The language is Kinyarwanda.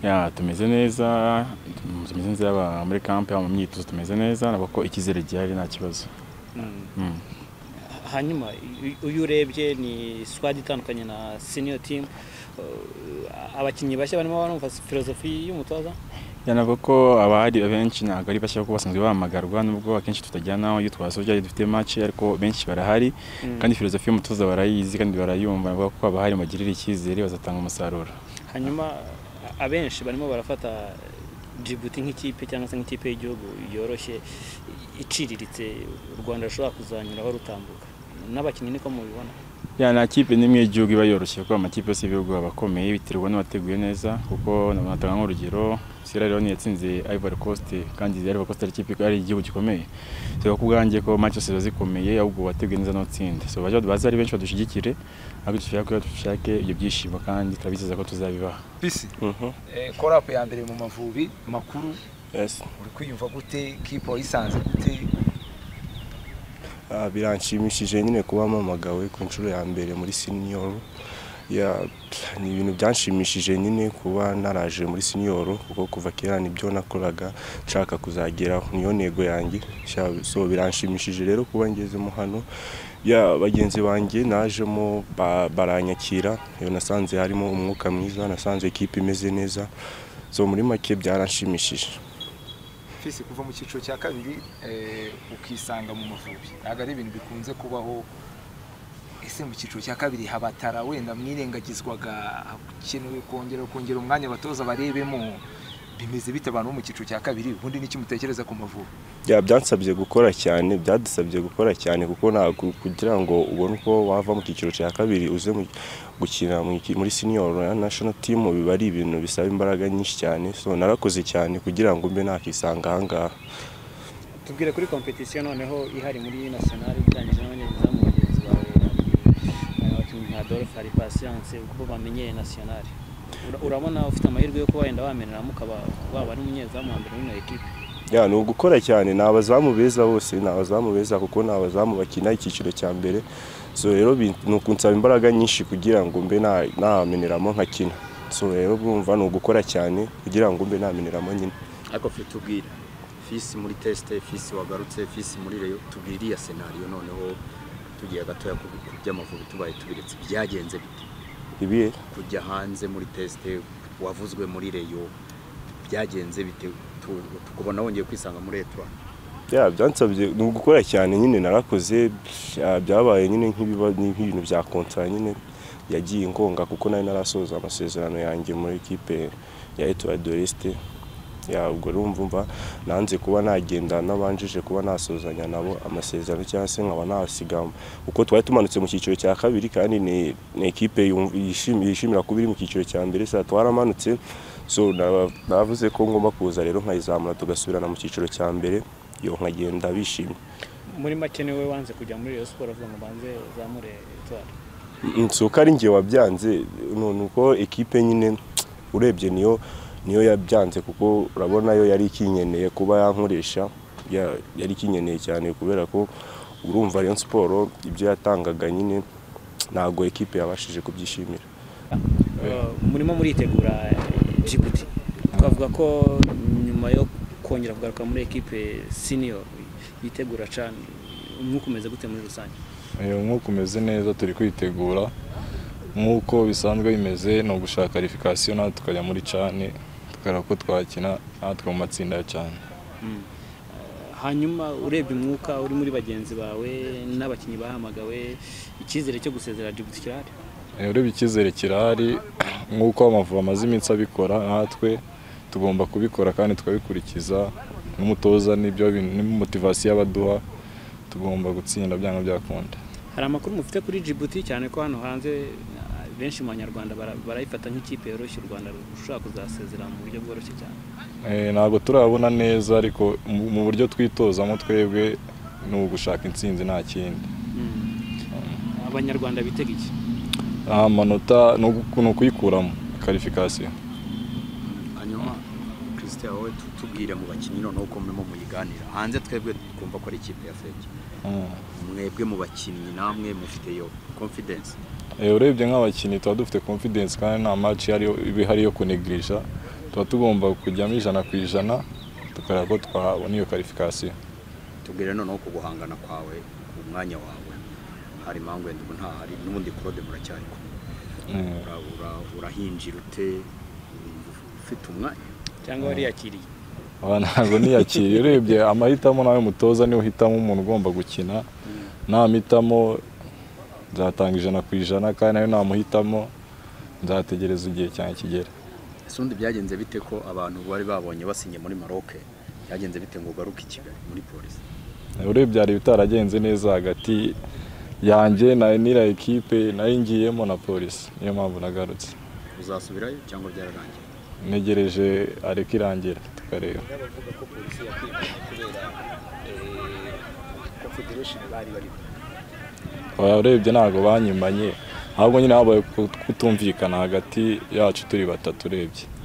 ya tumeze neza tumeze neza yaba muri kampe yaba mu myitozo tumeze neza nabwo ko icyizere gihari nta kibazo Mm. hanyuma uyu- uyu urebye ni squad itandukanye na senior team Uh, abakinnyi bashya barimo barumva filozofi y'umutoza Ya, navuga ko abahari abenshi ntabwo ari bashya kuko basanzwe bahamagarwa nubwo akenshi tutajyanaho iyo twasoje dufite match ariko benshi barahari Mm. kandi filozofi y'umutoza barayizi kandi barayumva navuga ko abahari bagirira icyizere bazatanga umusaruro hanyuma a- abenshi barimo barafata Djibouti nk'ikipe cyangwa se nk'ikipe y'igihugu yoroshye iciriritse u Rwanda rushobora kuzanyuraho rutambuka n'abakinnyi niko mubibona ya nta kipe n'imwe y'igihugu iba yoroshye kuko amakipe yose y'ibihugu aba akomeye biterwa n'uwateguye neza kuko natanga nk'urugero Sierra Leone yatsinze Ivory Coast kandi Ivory Coast ari ikipe ari igihugu gikomeye so ku bwanjye ko match zose ziba zikomeye ahubwo uwateguye neza n'utsinda so baje baze ari benshi badushigikire ariko dushaka ko dushake ibyo byishimo kandi turabizeza ko tuzabibaha bisi Mhm. korapu ya mbere mu mavubi makuru Yes. uri kwiyumva gute kipe wayisanze gute Ah, biranshimishije nyine kuba mpamagawe ku nshuro ya mbere muri senior Ya, ni ibintu byanshimishije nyine kuba naraje muri senior kuko kuva kera nibyo nakoraga nshaka kuzageraho niyo ntego yanjye Sha- so biranshimishije rero kuba ngezemo hano ya bagenzi banjye najemo ba- baranyakira iyo nasanze harimo umwuka mwiza nasanze ikipe imeze neza so muri make byaranshimishije fisi kuva mu cyiciro cya kabiri eh, ukisanga mu mavubi ntabwo ari ibintu bikunze kubaho ese mu cyiciro cya kabiri habatara wenda mwirengagizwaga hakenewe kongera kongera umwanya abatoza barebemo bimeze bite abantu bo mu cyiciro cya kabiri ubundi n'iki mutekereza ku mavubi Ya, byansabye gukora cyane byadusabye gukora cyane kuko ntabwo kugira ngo ubone uko wava mu cyiciro cya kabiri uze mu- gukina mu iki- muri senior na national team biba ari ibintu bisaba imbaraga nyinshi cyane so narakoze cyane kugira ngo mbe nakisanga ahangaha tubwire kuri kompetisiyo noneho ihari muri nasiyonari itangije n'abanyezamu bagenzi bawe eh, abakinnyi nka Adolphe hari Patience uko bamenyeye nasiyonari Ura- urabona ufite amahirwe yo kuba wenda wameneramo ukaba waba ari umunyezamu wa mbere muri iyo ekipe ya ni ugukora cyane ni abazamu beza bose ni abazamu beza kuko ni abazamu bakina icyiciro cya mbere so rero bi- ni ukunsaba imbaraga nyinshi kugira ngo mbe na- nameneramo nkakina so rero bwumva ni ugukora cyane kugira ngo mbe nameneramo nyine ariko fe tubwira fisi muri tesite fisi wagarutse fisi muri reyo tubwira iya senariyo noneho tugiye gatoya ku ku by'amavubi tubaye tubiretse byagenze bite ibihe kujya hanze muri tesite wavuzwe muri reyo byagenze bite Tu- tukubona wongeye kwisanga muri etuwa ya byansabye ni ugukora cyane nyine narakoze bya- byabaye nyine nk'ibiba- ni nk'ibintu bya kontra nyine yagiye ingonga kuko nari narasoza amasezerano yanjye muri ekipe ya Etoile de l'Est ya ubwo urumva umva nanze kuba nagenda nabanjije kuba nasozanya nabo amasezerano cyangwa se nkaba nasiga kuko twari tumanutse mu cyiciro cya kabiri kandi ni ni ekipe yumva- yishim- yishimira kuba iri mu cyiciro cya mbere saa twaramanutse so naba- navuze ko ngomba kuza rero nkayizamura tugasubirana mu cyiciro cya mbere yo nkagenda bishimye muri make niwe wanze kujya muri reyo siporo avuga ngo banze uzamure etuwari Mm, si uko ari njye wabyanze nu- ni uko ekipe nyine urebye niyo niyo yabyanze kuko urabona yo yari ikinyeneye kuba yankoresha ya- yari ikinyeneye cyane kubera ko urumva Rayon Sport ibyo yatangaga nyine ntabwo ekipe yabashije kubyishimira Eh, murimo muritegura Djibouti twavuga ko nyuma yo kongera kugaruka muri ekipe senior yitegura cyane umwuka umeze gute muri rusange Iyo nk'uko umeze neza turi kwitegura nk'uko bisanzwe bimeze ni ugushaka kwalifikasiyo natwe tukajya muri cane tukareba ko twakina natwe mu matsinda ya cane hanyuma urebye umwuka uri muri bagenzi bawe n'abakinnyi bahamagawe icyizere cyo gusezera Djibouti kirahari Eh, urebye icyizere kirahari nk'uko amavubi amaze iminsi abikora natwe tugomba kubikora kandi tukabikurikiza n'umutoza n'ibyo bintu n'imotivasiyo abaduha tugomba gutsinda byanga byakunda hari amakuru mufite kuri Djibouti cyane ko hano hanze ah, benshi mu banyarwanda bara- barayifata nk'ikipe yoroshye u Rwanda rushobora kuzasezera mu buryo bworoshye cyane Eh, ntabwo turabona neza ariko mu- mu buryo twitozamo twebwe ni ugushaka intsinzi nta kindi abanyarwanda bitega iki amanota ni ugu- ni ukuyikuramo karifikasiyo hanyuma christian wowe tu- tubwire mu bakinnyi noneho uko murimo muyiganira hanze twebwe twumva ko ari ikipe ya feke mwebwe mu bakinnyi namwe mufite iyo confidence Eh, urebye nk'abakinnyi tuba dufite confidence kandi nta match ihari yo- iba ihari yo kunegirija tuba tugomba kujyamo ijana ku ijana tukareba ko twabona iyo karifikasiyo tubwire noneho ku guhangana kwawe ku mwanya wawe hari impamvu wenda ubu ntahari n'ubundi claude muracyari kumwe Mm. Ura- ura- urahinjira ute wumva ufite umwanya cyangwa wariyakiriye Aba ntabwo niyakiriye urebye amahitamo nawe mutoza niwe uhitamo umuntu ugomba gukina namuhitamo nzatanga ijana ku ijana kandi nawe namuhitamo nzategereza igihe cyane kigera ese undi byagenze bite ko abantu bari babonye basinye muri maroc byagenze bite ngo ugaruke i kigali muri polisi urebye byari bitaragenze neza hagati yanjye na n'ira ekipe nayo ngiyemo na polisi niyo mpamvu nagarutse uzasubirayo cyangwa byararangiye ntegereje areka irangira tukareba n'abavuga ko polisi yakwibwa kubera confederation bari barimo urebye ntabwo banyimanye ahubwo nyine habaye kutumvikana hagati yacu turi batatu urebye